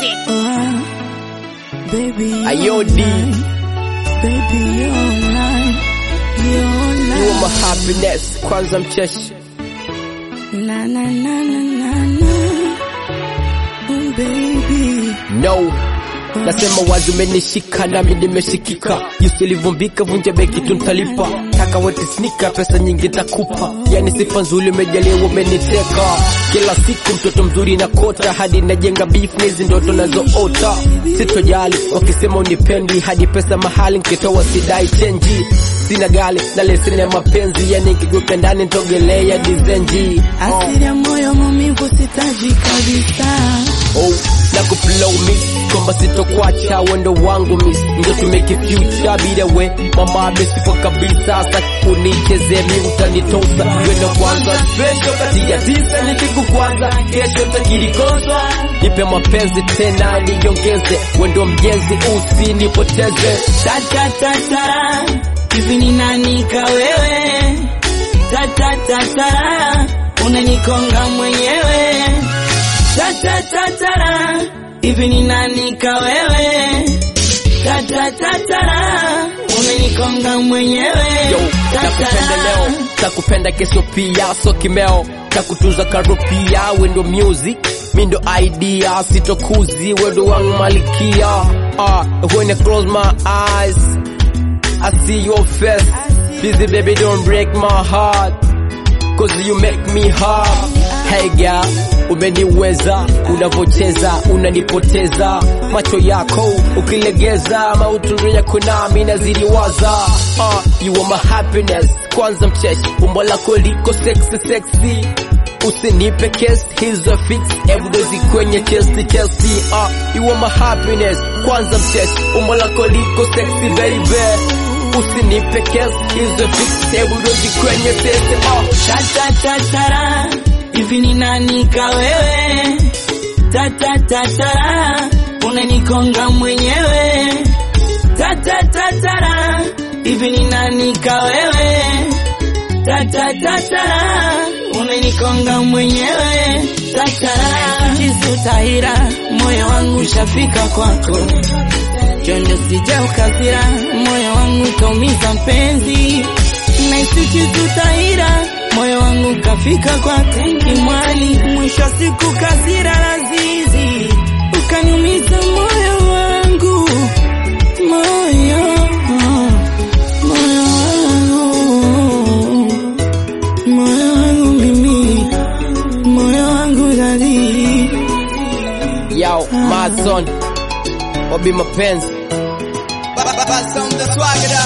music. Baby, Ayo, D. Baby, you're mine. You're You are my mine. happiness, kwanza mcheshi. Na na na na na na. Oh, baby. No, nasema wazi umenishika nami nimeshikika, jinsi ulivyombika vunja beki tu nitalipa, taka wote snika pesa nyingi takupa, yani sifa nzuri umejaliwa umeniteka, kila siku mtoto mzuri na kota hadi najenga beef na hizi ndoto nazoota, sitojali wakisema unipendi hadi pesa mahali nkitoa sidai chenji sina gali na leseni ya mapenzi yani nikigeuka ndani nitogelea dizenji oh. Asili ya moyo maumivu sitaji kabisa. oh, na kuflow miss kwamba sitokwacha wendo wangu miss ndio to make a future bila we mama amesipo kabisa sasa unicheze mi utanitosa wendo kwanza special kati ya tisa nipigu kwanza kesho takilikosa nipe mapenzi tena niongeze wendo mjenzi usinipoteze Tatatatara, hivi ni nani ka wewe? Tatatatara, unanikonga mwenyewe. Tatatatara, hivi ni nani ka wewe? Tatatatara, unanikonga mwenyewe. Yo, takupenda leo, takupenda kesho pia, so kimeo, takutunza karo pia, wendo music, mi ndo idea, sitokuzi, wendo wangu malikia. Uh, when I close my eyes, I see your face. Busy baby, don't break my heart. Cause you make me hard. Hey girl, umeniweza, unavocheza, unanipoteza, macho yako ukilegeza, mautundu yako nami naziliwaza. Uh, you are my happiness, kwanza mcheshi, umbo lako liko sexy sexy. Usinipe kesi hizo fix, ebudozi kwenye chesti chesti. Uh, you are my happiness, kwanza mcheshi, umbo lako liko sexy baby. Usinipe kesi hizo fix, ebudozi kwenye chesti. Uh, Tatatatara, hivi ni nani ka wewe? Tatatatara, unanikonga mwenyewe. Tatatatara, hivi ni nani ka wewe? Tatatatara, unanikonga mwenyewe. Tatara, kisutahira, moyo wangu ushafika kwako. Chondo sija ukazira, moyo wangu taumiza mpenzi. Naisichi tutahira, moyo wangu kafika kwake. Imwali, mwisho wa siku kazira lazizi, ukaniumiza moyo wangu, moyo moyo wangu, moyo wangu mimi, moyo wangu dadi. Yo, my son, Obi mapenzi Baba Sound the swagger